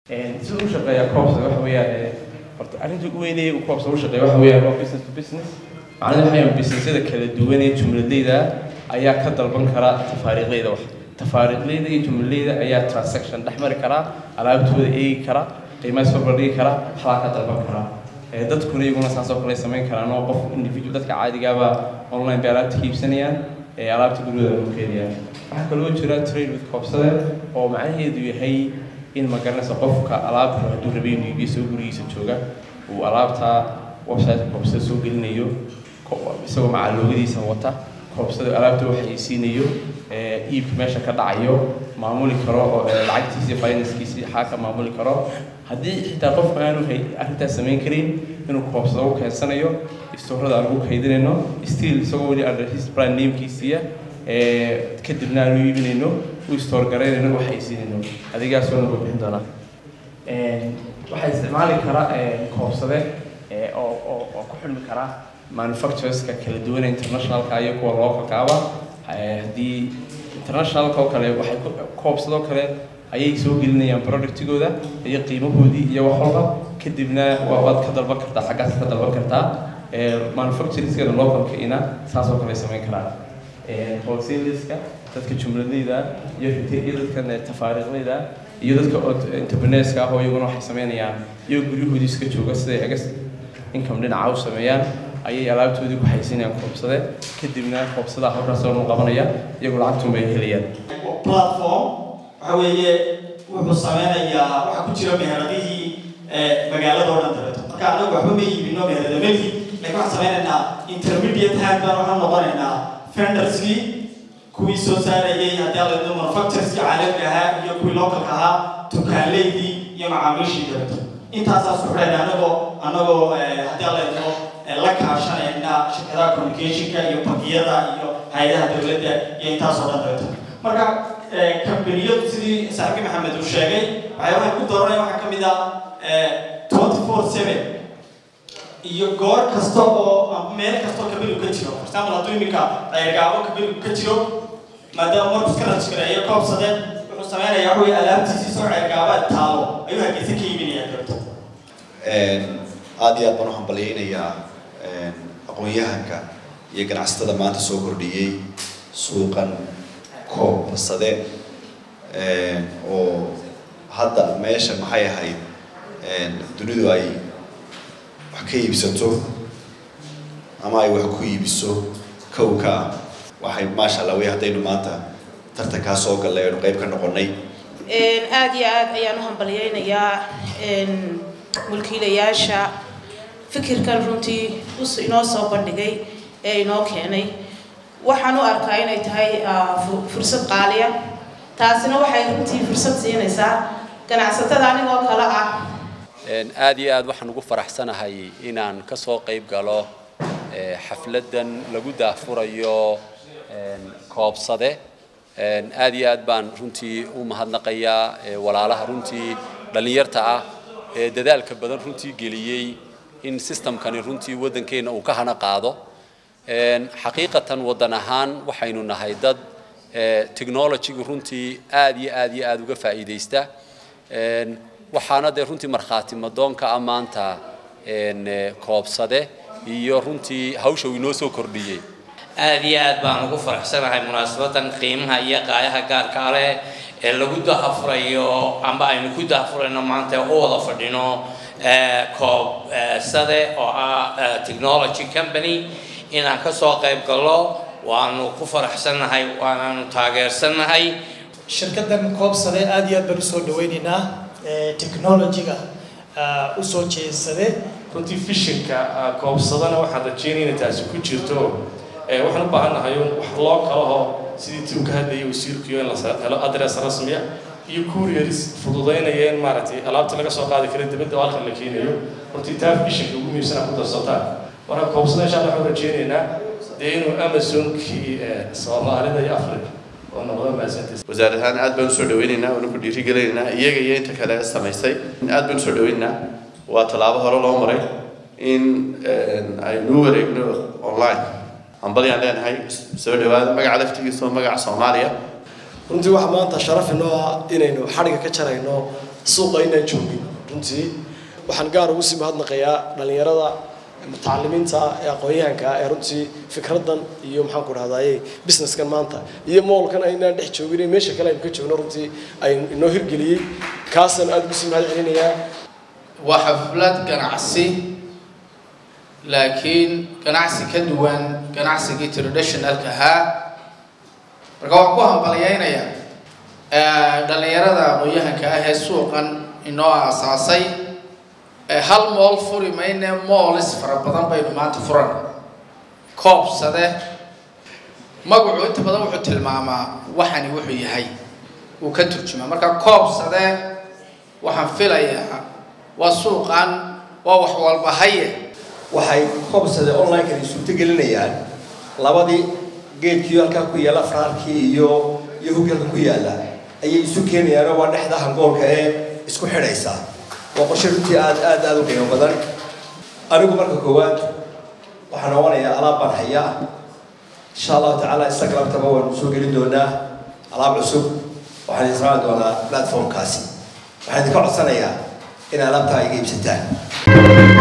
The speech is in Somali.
sida u shaqeeya coobsa waxa weeyaan horta arrinta ugu weynaya uu coobsa u shaqeeya waxa weeyaan waa business to business macnaheedu waxa weeyaan businessyada kala duwan ee jumladayda ayaa ka dalban kara tafaariiqleyda wax tafaariiqleyda iyo jumladayda ayaa transaction dhex mari karaa alaabtooda eegi kara qiimaha soo bandhigi kara waxbaa ka dalban karaa dadkuna iyaguna saas oo kale samayn karaan oo qof individual dadka caadigaaba online bay alaabta ka iibsanayaan ee alaabta gurigooda lagu keenayaan waxaa kaloo jira trade with koobsade oo macnaheedu yahay in ma garanaysa qofka alaabta hadduu rabay inuu iibiyo soo gurigiisa jooga uu alaabta website koobsada soo gelinayo isagoo macaaloogadiisa wata koobsada alaabta waxaysiinayo iibka meesha ka dhacayo maamuli karo oo lacagtiisii financekiisii xaa ka maamuli karo haddii xitaa qofku aanu arrintaas samayn karin inuu koobsado u keensanayo istoorada aan ugu kaydinayno still isagoo weli under his brand namekiisiiya kadibna aanu iibinayno u istoor garaynayno waxaysiinayno adigaas waa nagu bixin doonaa waxaa isticmaali kara koobsade oo oo oo ku xidhmi kara manufactureska kala duwan internationalka iyo kuwa localkaaba haddii internationalka oo kale waxay koobsadoo kale ayay soo gelinayaan productigooda iyo qiimahoodii iyo wax walba kadibna waad ka dalban kartaa xaggaas ka dalban kartaa manufacturingskana localka ina saas oo kale samayn karaan wholesaleska dadka jumladayda iyo iyo dadkan tafaariiqlayda iyo dadka entrepreneurska ah oo iyaguna waxay sameynayaan iyo guryahoodii iska jooga siday agas income dhinaca u sameeyaan ayay alaabtoodii ku haysinayaan koobsade kadibna koobsadaa halkaas oo qabanaya iyagu lacagtun bay helayaan platform waxa weeye wuxuu sameynayaa waxa ku jira meheradihii magaalada oo dhan dabeeto marka anagu waxba ma iibino meheradamadii laakiin waxaan sameynaynaa intermediate hand baan waxaan noqonaynaa fenderskii kuwii soo saarayay haddii alaydo manufactureski caalamiga ahaa iyo kuwii localka ahaa tukaanleydii iyo macaamiishii dabeeto intaasaa suxdhayna anagoo anagoo haddii alaydo la kaashanayna shirkadaha communicationka iyo bangiyada iyo hay-adaha dowladda iyo intaasoo dhan dabeeto marka kambaniyadu sidii saaxiibkii maxamed uu sheegay waxyaabaha ku dooranaya waxaa ka mid ah twenty four seven iyo goor kasta oo meel kastoo kabeligu ka jiro for example hadduu iminka ceergaabo kabeligu ka jiro maadaama markus ka rajgareeyo koobsadeen wuxuu sameynayaa waxa weye alaabtiisii soo ceergaabaad taalo ayuu hargeysa ka iibinaya dabeeto aada iyo aad baan u hambalyaynayaa aqoon-yahanka iyo ganacsatada maanta soo kordhiyey suuqan koobsade oo hadda meesha maxay ahayd dunidu ay wax ka iibsato ama ay wax ku iibiso kowka ah waxay maasha allah wey haddaynu maanta tartankaa soo gallay aynu qayb ka noqonnay aada iyo aad ayaan u hambalyaynayaa mulkiilayaasha fikirkan runtii inoo soo bandhigay ee inoo keenay waxaan u arkaa inay tahay fursad qaaliya taasina waxay runtii fursad siinaysaa ganacsatada anigoo kale ah aad iyo aad waxaan ugu faraxsanahay inaan ka soo qayb galo xafladdan lagu daahfurayo koobsade aad iyo aad baan runtii u mahadnaqayaa walaalaha runtii dhallinyarta ah ee dadaalka badan runtii geliyey in systemkani runtii waddankeenna uu ka hana qaado xaqiiqatan waddan ahaan waxaynu nahay dad technologygu runtii aad iyo aad iyo aad uga faa'iidaysta waxaana dee runtii markhaati madoonka ah maanta koobsade iyo runtii hawsha uu inoo soo kordhiyey aad iyo aad baan ugu faraxsanahay munaasabadan qiimaha iyo qaayaha gaarka leh ee lagu dahafurayo amba aynu ku dahafurayno maanta u wada fadhino koobsade oo ah technology company inaan ka soo qayb gallo waanu ku faraxsannahay waanaanu taageersannahay shirkaddan koobsade aada iyo aad baan usoo dhaweynaynaa technology-ga usoo jeesade runtii fishinka koobsadana waxaan rajeynaya inay taasi ku jirto waxaan u baahannahay wax loo kalaho sidii tii uka hadlayay wasiirkuyo in la helo adres rasmiya iyo courieris fududaynaya in maaragtay alaabta laga soo qaadi kara dibadda oo halkan la keenayo runtii taa fishinka ugu muhiimsana ku darsataan marka koobsada insha allah waxaan rajeynaynaa dee inuu amazonkii soomaalida iyo africa oo noqdo mahadsantiis wasaar ahaan aad baan usoo dhaweynaynaa waana ku dhiirigelinaynaa iyaga iyo inta kale samaysay aad baan usoo dhaweynaynaa waa tallaabo hore loo maray in aynu wareegno online hambalyaan leenahay soo dhawaada magaca laftigiisa oo magaca soomaaliya runtii waxaa maanta sharaf inoo ah inaynu xadhiga ka jarayno suuqa inaan joogin runtii waxaan gaar ugu sii mahadnaqayaa dhalinyarada mutacalimiinta ee aqoon-yahanka ee runtii fikraddan iyo maxaan ku dhahdaye businesskan maanta iyo moolkan aynaan dhex joogin meesha kale aynu ka joogno runtii ay inoo hirgeliyey kaasaan aada ugu sii mahad celinayaa waa xaflad ganacsi laakiin ganacsi ka duwan ganacsigii traditionalka ahaa marka waxaan ku hambalyaynayaa dhalinyarada aqoon-yahanka ah ee suuqan inoo aasaasay hal mool furi mayne moolis fara badan baynu maanta furan koobsade magacu inta badan wuxuu tilmaamaa waxani wuxuu yahay wuu ka turjumaa marka koobsade waxaan filayaa waa suuqan waa wax walba haye waxay koobsade online-kan suurto gelinayaan labadii geedkii halkaa ku yaalla afraarkii iyo iyo hugii halka ku yaalla ayay isu keenayaanoo waa dhexda hangoolka ee isku xidhaysa waa qorshe runtii aad aad aada u qiimo badan anigu marka koowaad waxaan noqonayaa alaab baan hayaa insha allahu tacaala instagramtaba waanu soo gelin doonaa alaab cusub waxaan isticmaali doonaa platformkaasi waxaan idinka codsanayaa in alaabtaa iga iibsataan